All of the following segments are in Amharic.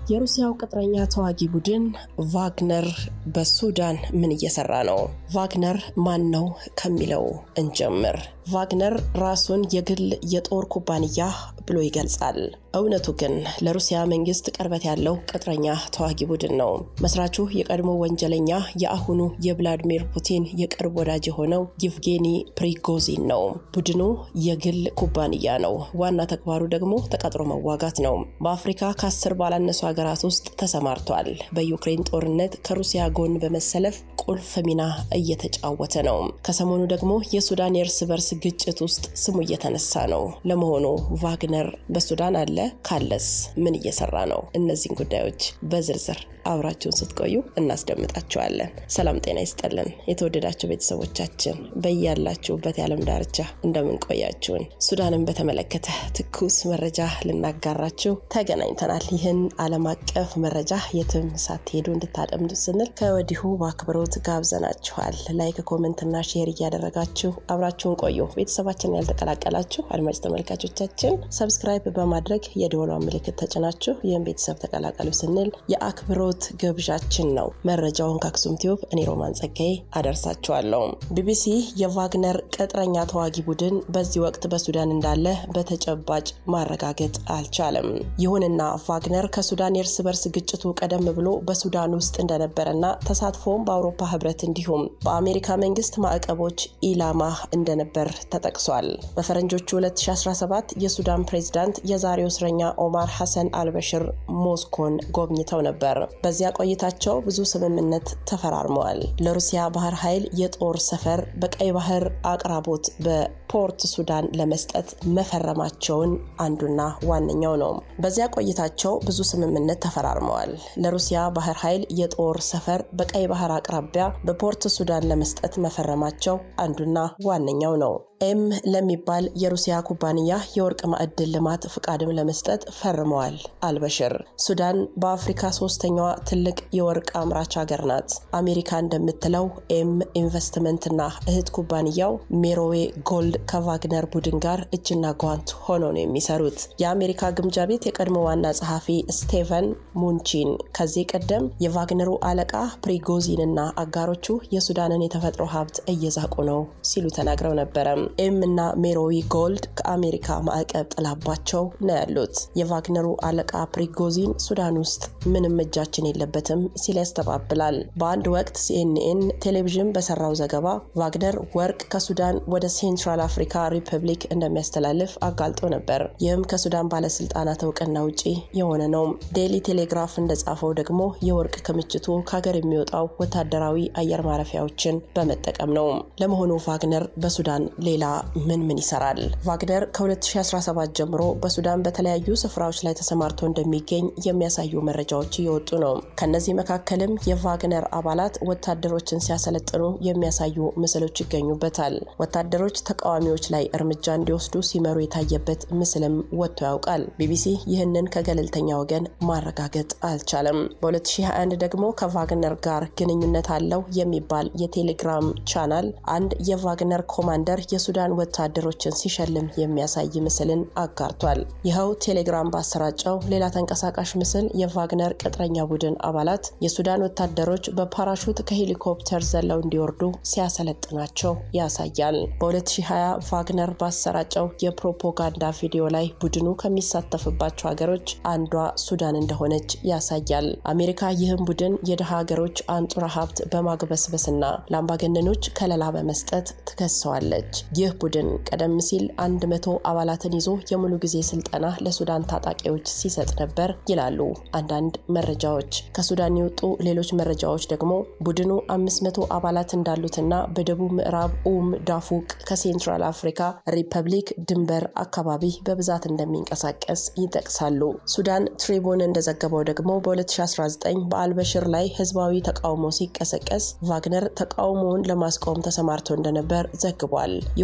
የሩሲያው ቅጥረኛ ተዋጊ ቡድን ቫግነር በሱዳን ምን እየሰራ ነው? ቫግነር ማን ነው ከሚለው እንጀምር። ቫግነር ራሱን የግል የጦር ኩባንያ ብሎ ይገልጻል። እውነቱ ግን ለሩሲያ መንግስት ቅርበት ያለው ቅጥረኛ ተዋጊ ቡድን ነው። መስራቹ የቀድሞ ወንጀለኛ የአሁኑ የቭላዲሚር ፑቲን የቅርብ ወዳጅ የሆነው ይቭጌኒ ፕሪጎዚን ነው። ቡድኑ የግል ኩባንያ ነው። ዋና ተግባሩ ደግሞ ተቀጥሮ መዋጋት ነው። በአፍሪካ ከአስር ባላነሱ ሀገራት ውስጥ ተሰማርቷል። በዩክሬን ጦርነት ከሩሲያ ጎን በመሰለፍ ቁልፍ ሚና እየተጫወተ ነው። ከሰሞኑ ደግሞ የሱዳን የእርስ በርስ ግጭት ውስጥ ስሙ እየተነሳ ነው። ለመሆኑ ቫግነር በሱዳን አለ? ካለስ ምን እየሰራ ነው? እነዚህን ጉዳዮች በዝርዝር አብራችሁን ስትቆዩ እናስደምጣችኋለን። ሰላም ጤና ይስጠልን። የተወደዳችሁ ቤተሰቦቻችን በያላችሁበት የዓለም ዳርቻ እንደምን ቆያችሁን? ሱዳንን በተመለከተ ትኩስ መረጃ ልናጋራችሁ ተገናኝተናል። ይህን ዓለም አቀፍ መረጃ የትም ሳትሄዱ እንድታጠምዱ ስንል ከወዲሁ በአክብሮት ጋብዘናችኋል። ላይክ፣ ኮመንትና ሼር እያደረጋችሁ አብራችሁን ቆዩ። ቤተሰባችንን ያልተቀላቀላችሁ አድማጭ ተመልካቾቻችን ሰብስክራይብ በማድረግ የደወሏን ምልክት ተጭናችሁ ይህን ቤተሰብ ተቀላቀሉ ስንል የአክብሮት ግብዣችን ነው። መረጃውን ከአክሱም ቲዩብ እኔ ሮማን ጸጋዬ አደርሳችኋለሁ። ቢቢሲ የቫግነር ቅጥረኛ ተዋጊ ቡድን በዚህ ወቅት በሱዳን እንዳለ በተጨባጭ ማረጋገጥ አልቻለም። ይሁንና ቫግነር ከሱዳን የእርስ በርስ ግጭቱ ቀደም ብሎ በሱዳን ውስጥ እንደነበረና ተሳትፎም በአውሮፓ ህብረት እንዲሁም በአሜሪካ መንግስት ማዕቀቦች ኢላማ እንደነበር ተጠቅሷል። በፈረንጆቹ 2017 የሱዳን ፕሬዝዳንት የዛሬው እስረኛ ኦማር ሐሰን አልበሽር ሞስኮን ጎብኝተው ነበር። በዚያ ቆይታቸው ብዙ ስምምነት ተፈራርመዋል። ለሩሲያ ባህር ኃይል የጦር ሰፈር በቀይ ባህር አቅራቦት በፖርት ሱዳን ለመስጠት መፈረማቸውን አንዱና ዋነኛው ነው። በዚያ ቆይታቸው ብዙ ስምምነት ተፈራርመዋል። ለሩሲያ ባህር ኃይል የጦር ሰፈር በቀይ ባህር አቅራቢያ በፖርት ሱዳን ለመስጠት መፈረማቸው አንዱና ዋነኛው ነው። ኤም ለሚባል የሩሲያ ኩባንያ የወርቅ ማዕድን ልማት ፍቃድም ለመስጠት ፈርመዋል አልበሽር። ሱዳን በአፍሪካ ሶስተኛዋ ትልቅ የወርቅ አምራች ሀገር ናት። አሜሪካ እንደምትለው ኤም ኢንቨስትመንትና እህት ኩባንያው ሜሮዌ ጎልድ ከቫግነር ቡድን ጋር እጅና ጓንት ሆኖ ነው የሚሰሩት። የአሜሪካ ግምጃ ቤት የቀድሞ ዋና ጸሐፊ ስቴቨን ሙንቺን ከዚህ ቀደም የቫግነሩ አለቃ ፕሪጎዚንና አጋሮቹ የሱዳንን የተፈጥሮ ሀብት እየዛቁ ነው ሲሉ ተናግረው ነበረ። ኤም እና ሜሮዊ ጎልድ ከአሜሪካ ማዕቀብ ጥላባቸው ነው ያሉት። የቫግነሩ አለቃ ፕሪጎዚን ሱዳን ውስጥ ምንም እጃችን የለበትም ሲል ያስተባብላል። በአንድ ወቅት ሲኤንኤን ቴሌቪዥን በሰራው ዘገባ ቫግነር ወርቅ ከሱዳን ወደ ሴንትራል አፍሪካ ሪፐብሊክ እንደሚያስተላልፍ አጋልጦ ነበር። ይህም ከሱዳን ባለስልጣናት እውቅና ውጪ የሆነ ነው። ዴይሊ ቴሌግራፍ እንደጻፈው ደግሞ የወርቅ ክምችቱ ከሀገር የሚወጣው ወታደራዊ አየር ማረፊያዎችን በመጠቀም ነው። ለመሆኑ ቫግነር በሱዳን ሌላ ምን ምን ይሰራል? ቫግነር ከ2017 ጀምሮ በሱዳን በተለያዩ ስፍራዎች ላይ ተሰማርቶ እንደሚገኝ የሚያሳዩ መረጃዎች እየወጡ ነው። ከነዚህ መካከልም የቫግነር አባላት ወታደሮችን ሲያሰለጥኑ የሚያሳዩ ምስሎች ይገኙበታል። ወታደሮች ተቃዋሚዎች ላይ እርምጃ እንዲወስዱ ሲመሩ የታየበት ምስልም ወጥቶ ያውቃል። ቢቢሲ ይህንን ከገለልተኛ ወገን ማረጋገጥ አልቻለም። በ2021 ደግሞ ከቫግነር ጋር ግንኙነት አለው የሚባል የቴሌግራም ቻናል አንድ የቫግነር ኮማንደር የሱዳን ወታደሮችን ሲሸልም የሚያሳይ ምስልን አጋርቷል። ይኸው ቴሌግራም ባሰራጨው ሌላ ተንቀሳቃሽ ምስል የቫግነር ቅጥረኛ ቡድን አባላት የሱዳን ወታደሮች በፓራሹት ከሄሊኮፕተር ዘለው እንዲወርዱ ሲያሰለጥናቸው ያሳያል። በ2020 ቫግነር ባሰራጨው የፕሮፓጋንዳ ቪዲዮ ላይ ቡድኑ ከሚሳተፍባቸው ሀገሮች አንዷ ሱዳን እንደሆነች ያሳያል። አሜሪካ ይህም ቡድን የድሃ ሀገሮች አንጡራ ሀብት በማግበስበስና ለአምባገነኖች ከለላ በመስጠት ትከሰዋለች። ይህ ቡድን ቀደም ሲል አንድ መቶ አባላትን ይዞ የሙሉ ጊዜ ስልጠና ለሱዳን ታጣቂዎች ሲሰጥ ነበር ይላሉ አንዳንድ መረጃዎች። ከሱዳን የወጡ ሌሎች መረጃዎች ደግሞ ቡድኑ አምስት መቶ አባላት እንዳሉትና በደቡብ ምዕራብ ኡም ዳፉቅ ከሴንትራል አፍሪካ ሪፐብሊክ ድንበር አካባቢ በብዛት እንደሚንቀሳቀስ ይጠቅሳሉ። ሱዳን ትሪቡን እንደዘገበው ደግሞ በ2019 በአልበሽር ላይ ህዝባዊ ተቃውሞ ሲቀሰቀስ ቫግነር ተቃውሞውን ለማስቆም ተሰማርቶ እንደነበር ዘግቧል።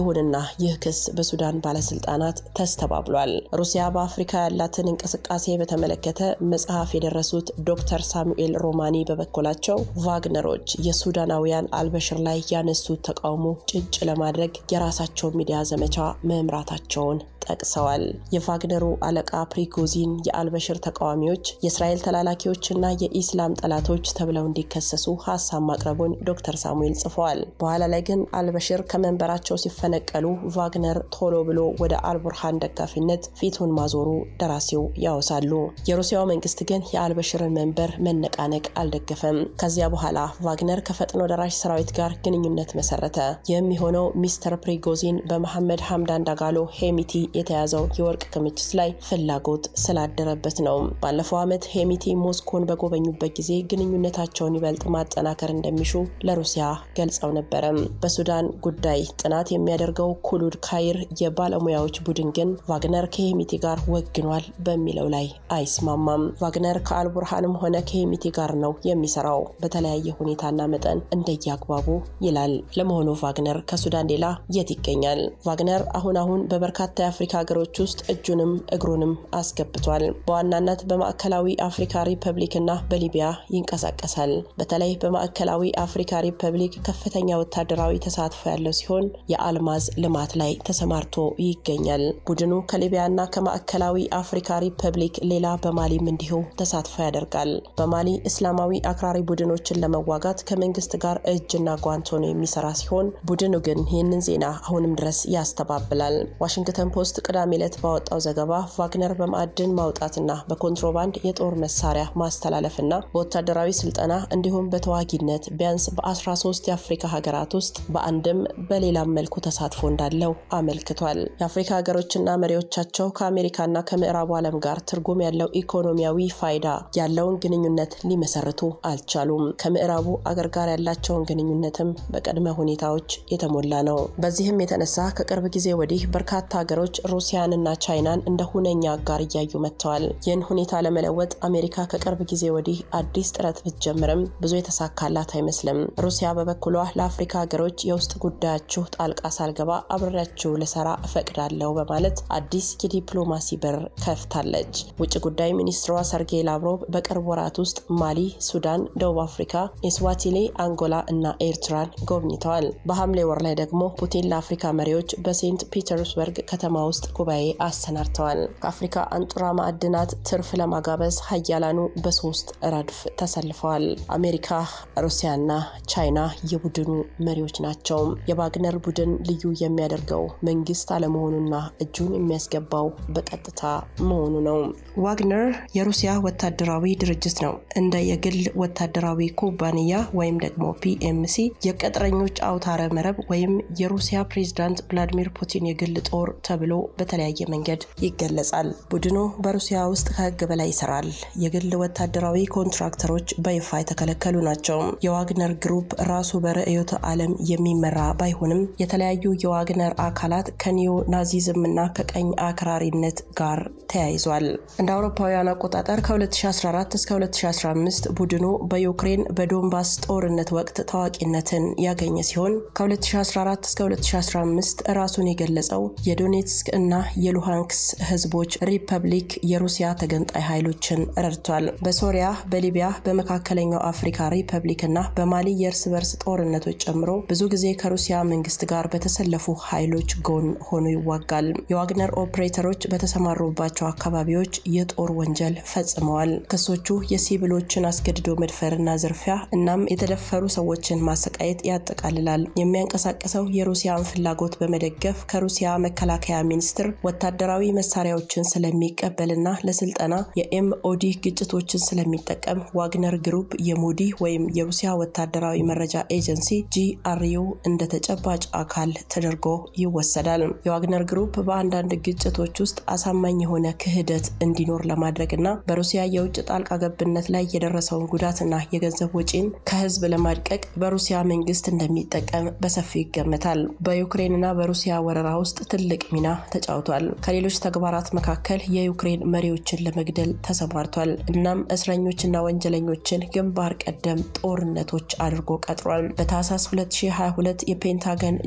ይሁንና ይህ ክስ በሱዳን ባለስልጣናት ተስተባብሏል። ሩሲያ በአፍሪካ ያላትን እንቅስቃሴ በተመለከተ መጽሐፍ የደረሱት ዶክተር ሳሙኤል ሮማኒ በበኩላቸው ቫግነሮች የሱዳናውያን አልበሽር ላይ ያነሱት ተቃውሞ ጭንጭ ለማድረግ የራሳቸው ሚዲያ ዘመቻ መምራታቸውን ጠቅሰዋል። የቫግነሩ አለቃ ፕሪጎዚን የአልበሽር ተቃዋሚዎች የእስራኤል ተላላኪዎችና የኢስላም ጠላቶች ተብለው እንዲከሰሱ ሀሳብ ማቅረቡን ዶክተር ሳሙኤል ጽፈዋል። በኋላ ላይ ግን አልበሽር ከመንበራቸው ሲፈነቀሉ ቫግነር ቶሎ ብሎ ወደ አልቡርሃን ደጋፊነት ፊቱን ማዞሩ ደራሲው ያወሳሉ። የሩሲያው መንግስት ግን የአልበሽርን መንበር መነቃነቅ አልደገፈም። ከዚያ በኋላ ቫግነር ከፈጥኖ ደራሽ ሰራዊት ጋር ግንኙነት መሰረተ። የሚሆነው ሚስተር ፕሪጎዚን በመሐመድ ሐምዳን ዳጋሎ ሄሚቲ የተያዘው የወርቅ ክምችት ላይ ፍላጎት ስላደረበት ነው። ባለፈው ዓመት ሄሚቲ ሞስኮን በጎበኙበት ጊዜ ግንኙነታቸውን ይበልጥ ማጠናከር እንደሚሹ ለሩሲያ ገልጸው ነበረ። በሱዳን ጉዳይ ጥናት የሚያደርገው ኩሉድ ካይር የባለሙያዎች ቡድን ግን ቫግነር ከሄሚቲ ጋር ወግኗል በሚለው ላይ አይስማማም። ቫግነር ከአልቡርሃንም ሆነ ከሄሚቲ ጋር ነው የሚሰራው በተለያየ ሁኔታና መጠን እንደየአግባቡ ይላል። ለመሆኑ ቫግነር ከሱዳን ሌላ የት ይገኛል? ቫግነር አሁን አሁን በበርካታ የአፍሪካ ሀገሮች ውስጥ እጁንም እግሩንም አስገብቷል። በዋናነት በማዕከላዊ አፍሪካ ሪፐብሊክ እና በሊቢያ ይንቀሳቀሳል። በተለይ በማዕከላዊ አፍሪካ ሪፐብሊክ ከፍተኛ ወታደራዊ ተሳትፎ ያለው ሲሆን የአልማዝ ልማት ላይ ተሰማርቶ ይገኛል። ቡድኑ ከሊቢያና ከማዕከላዊ አፍሪካ ሪፐብሊክ ሌላ በማሊም እንዲሁ ተሳትፎ ያደርጋል። በማሊ እስላማዊ አክራሪ ቡድኖችን ለመዋጋት ከመንግስት ጋር እጅና ጓንት ሆኖ የሚሰራ ሲሆን ቡድኑ ግን ይህንን ዜና አሁንም ድረስ ያስተባብላል። ዋሽንግተን ፖስት ቅዳሜ ዕለት ባወጣው ዘገባ ቫግነር በማዕድን ማውጣትና በኮንትሮባንድ የጦር መሳሪያ ማስተላለፍና በወታደራዊ ስልጠና እንዲሁም በተዋጊነት ቢያንስ በ13 የአፍሪካ ሀገራት ውስጥ በአንድም በሌላም መልኩ ተሳትፎ እንዳለው አመልክቷል። የአፍሪካ ሀገሮችና መሪዎቻቸው ከአሜሪካና ከምዕራቡ ዓለም ጋር ትርጉም ያለው ኢኮኖሚያዊ ፋይዳ ያለውን ግንኙነት ሊመሰርቱ አልቻሉም። ከምዕራቡ አገር ጋር ያላቸውን ግንኙነትም በቅድመ ሁኔታዎች የተሞላ ነው። በዚህም የተነሳ ከቅርብ ጊዜ ወዲህ በርካታ ሀገሮች ሩሲያንና ቻይናን እንደ ሁነኛ አጋር እያዩ መጥተዋል። ይህን ሁኔታ ለመለወጥ አሜሪካ ከቅርብ ጊዜ ወዲህ አዲስ ጥረት ብትጀምርም ብዙ የተሳካላት አይመስልም። ሩሲያ በበኩሏ ለአፍሪካ ሀገሮች የውስጥ ጉዳያችሁ ጣልቃ ሳልገባ አብሬያችሁ ልሰራ እፈቅዳለሁ በማለት አዲስ የዲፕሎማሲ በር ከፍታለች። ውጭ ጉዳይ ሚኒስትሯ ሰርጌይ ላቭሮቭ በቅርብ ወራት ውስጥ ማሊ፣ ሱዳን፣ ደቡብ አፍሪካ፣ ኤስዋቲኒ፣ አንጎላ እና ኤርትራን ጎብኝተዋል። በሐምሌ ወር ላይ ደግሞ ፑቲን ለአፍሪካ መሪዎች በሴንት ፒተርስበርግ ከተማ ውስጥ ጉባኤ አሰናድተዋል። ከአፍሪካ አንጡራ ማዕድናት ትርፍ ለማጋበዝ ሀያላኑ በሶስት ረድፍ ተሰልፈዋል። አሜሪካ፣ ሩሲያና ቻይና የቡድኑ መሪዎች ናቸው። የቫግነር ቡድን ልዩ የሚያደርገው መንግስት አለመሆኑና እጁን የሚያስገባው በቀጥታ መሆኑ ነው። ዋግነር የሩሲያ ወታደራዊ ድርጅት ነው። እንደ የግል ወታደራዊ ኩባንያ ወይም ደግሞ ፒኤምሲ የቅጥረኞች አውታረ መረብ ወይም የሩሲያ ፕሬዝዳንት ቭላዲሚር ፑቲን የግል ጦር ተብሎ በተለያየ መንገድ ይገለጻል። ቡድኑ በሩሲያ ውስጥ ከህግ በላይ ይሰራል። የግል ወታደራዊ ኮንትራክተሮች በይፋ የተከለከሉ ናቸው። የዋግነር ግሩፕ ራሱ በርዕዮተ ዓለም የሚመራ ባይሆንም የተለያዩ የዋግነር አካላት ከኒዮ ናዚዝም እና ከቀኝ አክራሪነት ጋር ተያይዟል። እንደ አውሮፓውያን አቆጣጠር ከ2014 እስከ 2015 ቡድኑ በዩክሬን በዶንባስ ጦርነት ወቅት ታዋቂነትን ያገኘ ሲሆን ከ2014 እስከ 2015 ራሱን የገለጸው የዶኔትስክ እና የሉሃንክስ ህዝቦች ሪፐብሊክ የሩሲያ ተገንጣይ ኃይሎችን ረድቷል። በሶሪያ፣ በሊቢያ፣ በመካከለኛው አፍሪካ ሪፐብሊክ እና በማሊ የእርስ በርስ ጦርነቶች ጨምሮ ብዙ ጊዜ ከሩሲያ መንግስት ጋር በተሰለፉ ኃይሎች ጎን ሆኖ ይዋጋል። የዋግነር ኦፕሬተሮች በተሰማሩባቸው አካባቢዎች የጦር ወንጀል ፈጽመዋል። ክሶቹ የሲቪሎችን አስገድዶ መድፈርና ዝርፊያ እናም የተደፈሩ ሰዎችን ማሰቃየት ያጠቃልላል። የሚያንቀሳቀሰው የሩሲያን ፍላጎት በመደገፍ ከሩሲያ መከላከያ ሚኒስቴር ወታደራዊ መሳሪያዎችን ስለሚቀበልና ለስልጠና የኤምኦዲ ግጭቶችን ስለሚጠቀም ዋግነር ግሩፕ የሞዲ ወይም የሩሲያ ወታደራዊ መረጃ ኤጀንሲ ጂአርዩ እንደ ተጨባጭ አካል ተደርጎ ይወሰዳል። የዋግነር ግሩፕ በአንዳንድ ግጭቶች ውስጥ አሳማኝ የሆነ ክህደት እንዲኖር ለማድረግና በሩሲያ የውጭ ጣልቃ ገብነት ላይ የደረሰውን ጉዳትና የገንዘብ ወጪን ከህዝብ ለማድቀቅ በሩሲያ መንግስት እንደሚጠቀም በሰፊው ይገመታል። በዩክሬንና በሩሲያ ወረራ ውስጥ ትልቅ ሚና ተጫውቷል። ከሌሎች ተግባራት መካከል የዩክሬን መሪዎችን ለመግደል ተሰማርቷል። እናም እስረኞችና ወንጀለኞችን ግንባር ቀደም ጦርነቶች አድርጎ ቀጥሯል። በታህሳስ 2022 የፔንታገን ጆን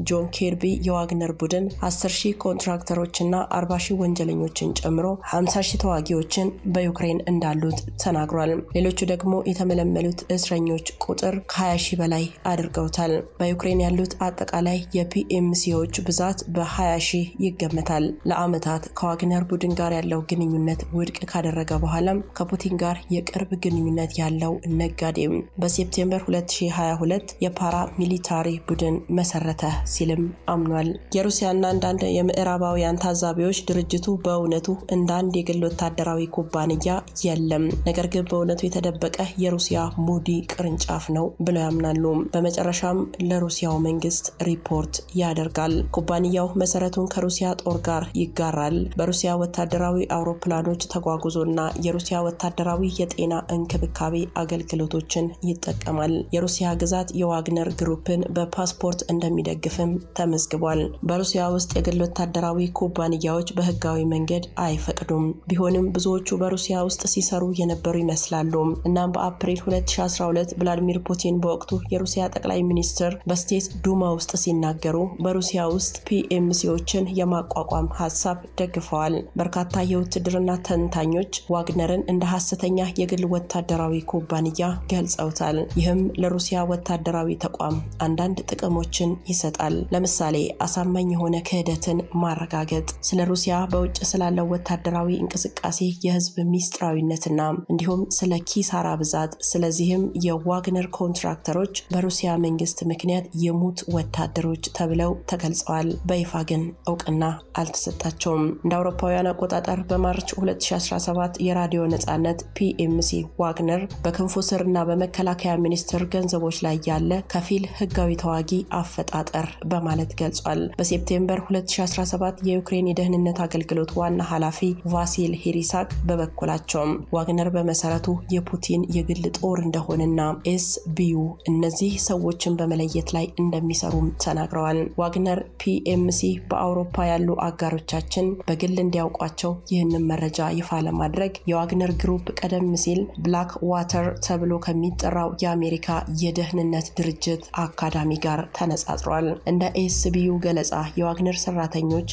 ኬርቢ የዋግነር ቡድን 10 ሺህ ኮንትራክተሮችና 40 ሺህ ወንጀለኞችን ጨምሮ 50 ሺህ ተዋጊዎችን በዩክሬን እንዳሉት ተናግሯል። ሌሎቹ ደግሞ የተመለመሉት እስረኞች ቁጥር ከ20 ሺህ በላይ አድርገውታል። በዩክሬን ያሉት አጠቃላይ የፒኤምሲዎች ብዛት በ20 ሺህ ይገመታል። ለዓመታት ከዋግነር ቡድን ጋር ያለው ግንኙነት ውድቅ ካደረገ በኋላም ከፑቲን ጋር የቅርብ ግንኙነት ያለው ነጋዴም በሴፕቴምበር 2022 የፓራ ሚሊታሪ ቡድን መሰረተ ሲልም አምኗል። የሩሲያና አንዳንድ የምዕራባውያን ታዛቢዎች ድርጅቱ በእውነቱ እንደ አንድ የግል ወታደራዊ ኩባንያ የለም፣ ነገር ግን በእውነቱ የተደበቀ የሩሲያ ሙዲ ቅርንጫፍ ነው ብለው ያምናሉ። በመጨረሻም ለሩሲያው መንግስት ሪፖርት ያደርጋል። ኩባንያው መሰረቱን ከሩሲያ ጦር ጋር ይጋራል። በሩሲያ ወታደራዊ አውሮፕላኖች ተጓጉዞና የሩሲያ ወታደራዊ የጤና እንክብካቤ አገልግሎቶችን ይጠቀማል። የሩሲያ ግዛት የዋግነር ግሩፕን በፓስፖርት እንደሚደግፍም ተመዝግቧል። በሩሲያ ውስጥ የግል ወታደራዊ ኩባንያዎች በህጋዊ መንገድ አይፈቅዱም። ቢሆንም ብዙዎቹ በሩሲያ ውስጥ ሲሰሩ የነበሩ ይመስላሉ። እናም በአፕሪል 2012 ቭላዲሚር ፑቲን በወቅቱ የሩሲያ ጠቅላይ ሚኒስትር በስቴት ዱማ ውስጥ ሲናገሩ በሩሲያ ውስጥ ፒኤምሲዎችን የማቋቋም ሀሳብ ደግፈዋል። በርካታ የውትድርና ተንታኞች ዋግነርን እንደ ሐሰተኛ የግል ወታደራዊ ኩባንያ ገልጸውታል። ይህም ለሩሲያ ወታደራዊ ተቋም አንዳንድ ጥቅሞችን ይሰጣል። ለምሳሌ አሳማኝ የሆነ ክህደትን ማረጋገጥ፣ ስለ ሩሲያ በውጭ ስላለው ወታደራዊ እንቅስቃሴ የህዝብ ሚስጥራዊነትና እንዲሁም ስለ ኪሳራ ብዛት። ስለዚህም የዋግነር ኮንትራክተሮች በሩሲያ መንግስት ምክንያት የሙት ወታደሮች ተብለው ተገልጸዋል። በይፋ ግን እውቅና አልተሰጣቸውም። እንደ አውሮፓውያን አቆጣጠር በማርች 2017 የራዲዮ ነጻነት ፒኤምሲ ዋግነር በክንፉ ስርና በመከላከያ ሚኒስቴር ገንዘቦች ላይ ያለ ከፊል ህጋዊ ተዋጊ አፈጣጠር በማለት ገልጿል። በሴፕቴምበር 2017 የዩክሬን የደህንነት አገልግሎት ዋና ኃላፊ ቫሲል ሂሪሳክ በበኩላቸውም ዋግነር በመሰረቱ የፑቲን የግል ጦር እንደሆነና ኤስ ቢዩ እነዚህ ሰዎችን በመለየት ላይ እንደሚሰሩም ተናግረዋል። ዋግነር ፒኤምሲ በአውሮፓ ያሉ አጋሮቻችን በግል እንዲያውቋቸው ይህንን መረጃ ይፋ ለማድረግ የዋግነር ግሩፕ ቀደም ሲል ብላክ ዋተር ተብሎ ከሚጠራው የአሜሪካ የደህንነት ድርጅት አካዳሚ ጋር ተነጻጽሯል። እንደ ኤስቢዩ ገለጻ የዋግነር ሰራተኞች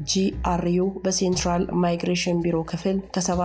በጂአርዩ በሴንትራል ማይግሬሽን ቢሮ ክፍል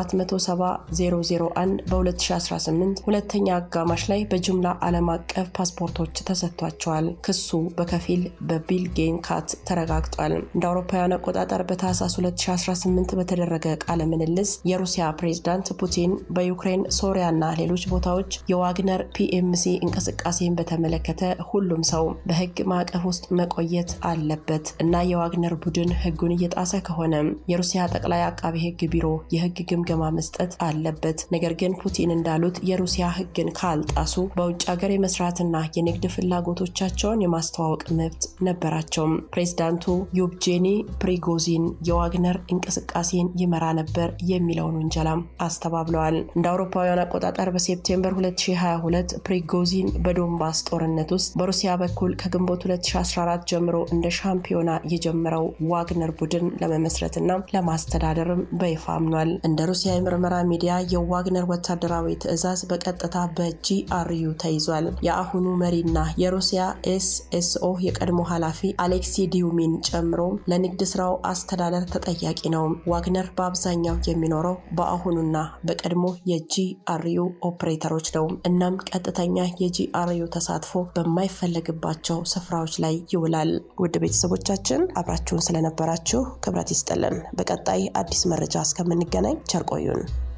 ከ770001 በ2018 ሁለተኛ አጋማሽ ላይ በጅምላ ዓለም አቀፍ ፓስፖርቶች ተሰጥቷቸዋል። ክሱ በከፊል በቢል ጌንካት ተረጋግጧል። እንደ አውሮፓውያን አቆጣጠር በታህሳስ 2018 በተደረገ ቃለ ምልልስ የሩሲያ ፕሬዝዳንት ፑቲን በዩክሬን ሶሪያና ሌሎች ቦታዎች የዋግነር ፒኤምሲ እንቅስቃሴን በተመለከተ ሁሉም ሰው በህግ ማዕቀፍ ውስጥ መቆየት አለበት እና የዋግነር ቡድን ህጉን እየጣሰ ከሆነ የሩሲያ ጠቅላይ አቃቢ ህግ ቢሮ የህግ ግምገማ መስጠት አለበት። ነገር ግን ፑቲን እንዳሉት የሩሲያ ህግን ካልጣሱ በውጭ ሀገር የመስራትና የንግድ ፍላጎቶቻቸውን የማስተዋወቅ መብት ነበራቸው። ፕሬዝዳንቱ ዩብጄኒ ፕሪጎዚን የዋግነር እንቅስቃሴን ይመራ ነበር የሚለውን ውንጀላም አስተባብለዋል። እንደ አውሮፓውያን አቆጣጠር በሴፕቴምበር 2022 ፕሪጎዚን በዶንባስ ጦርነት ውስጥ በሩሲያ በኩል ከግንቦት 2014 ጀምሮ እንደ ሻምፒዮና የጀመረው ዋግነር ቡድን ለመመስረትና ለማስተዳደርም በይፋ አምኗል። እንደ ሩሲያ የምርመራ ሚዲያ የዋግነር ወታደራዊ ትዕዛዝ በቀጥታ በጂአርዩ ተይዟል። የአሁኑ መሪና የሩሲያ ኤስኤስኦ የቀድሞ ኃላፊ አሌክሲ ዲዩሚን ጨምሮ ለንግድ ስራው አስተዳደር ተጠያቂ ነው። ዋግነር በአብዛኛው የሚኖረው በአሁኑና በቀድሞ የጂአርዩ ኦፕሬተሮች ነው። እናም ቀጥተኛ የጂአርዩ ተሳትፎ በማይፈለግባቸው ስፍራዎች ላይ ይውላል። ውድ ቤተሰቦቻችን አብራችሁን ስለነበራችሁ ክብረት ይስጥልን። በቀጣይ አዲስ መረጃ እስከምንገናኝ ቸር ቆዩን።